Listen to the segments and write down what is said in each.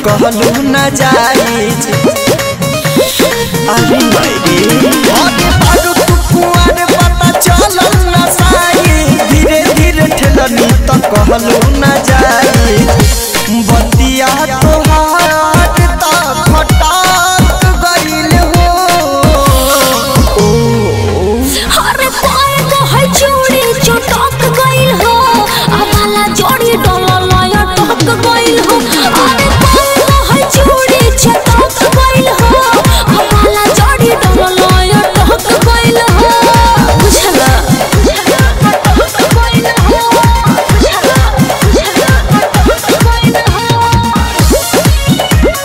कहलू न जाई अरे मैरे अरे बारू तू कुआर पता चलल न साई धीरे धीरे ठेलनी त कहलू न जाई बतिया तोहार त खटाक गइल हो अरे पाए तो है चूड़ी चटक गइल हो अबाला जोड़ी डोलल या टक गइल हो अरे पाए तो है चूड़ी चटक गइल हो अबाला जोड़ी डोलल या टक गइल हो बुझला टक गइल हो बुझला बुझला टक गइल हो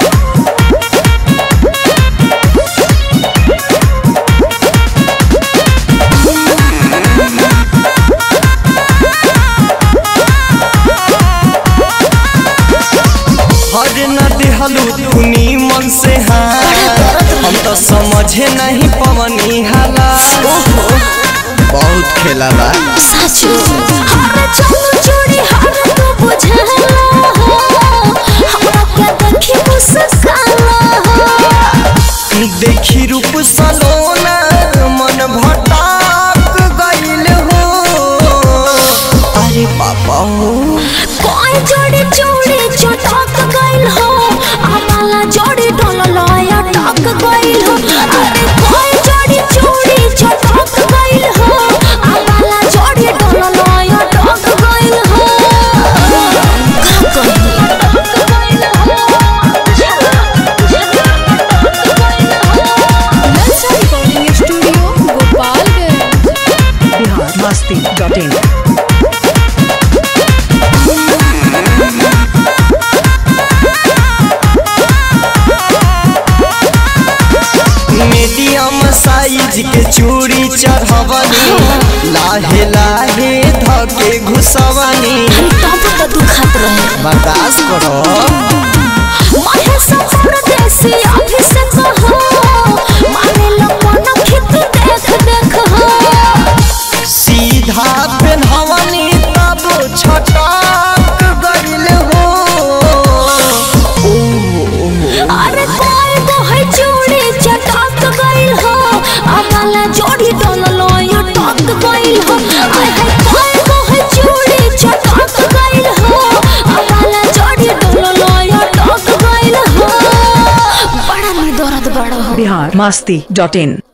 हर न दिहलू धुनी मन से हाँ हम तो समझे नहीं पवनी हाला बहुत खेला बा साचो हर चोर चोरी हर तो बुझला हो हमरा के देखी मुस्काला हो देखी रूप सलोना मन भटाक गइल हो अरे पापा हो कोई जोड़ी चोरी चटक गइल हो आमाला जोड़ी डोलल या टक गइल हो अरे कोई जोड़ी चोरी चटक गइल हो आमाला जोड़ी डोलल या टक गइल हो का कही टक गइल हो बुझला बुझला टक गइल हो नलसा recording studio Gopalganj Bihar Masti dot in medium size के चूड़ी चढ़वनी लाहे लाहे धके घुसवनी अरे तब तो दुखत रहे बर्दाश्त करो महेश परदेसी अभिषेक हो माने लोगन खित देख देख हो सीधा पेन्हवनी तब छटक गइल हो अरे कोई तो है चूड़ी चटक गइल हो अगला जोड़ी डोललो या टक गइल हो आय हाय कोई तो है चूड़ी चटक गइल हो अगला जोड़ी डोललो या टक गइल हो बड़ा में दर्द बड़ा हो बिहार मस्ती डॉट इन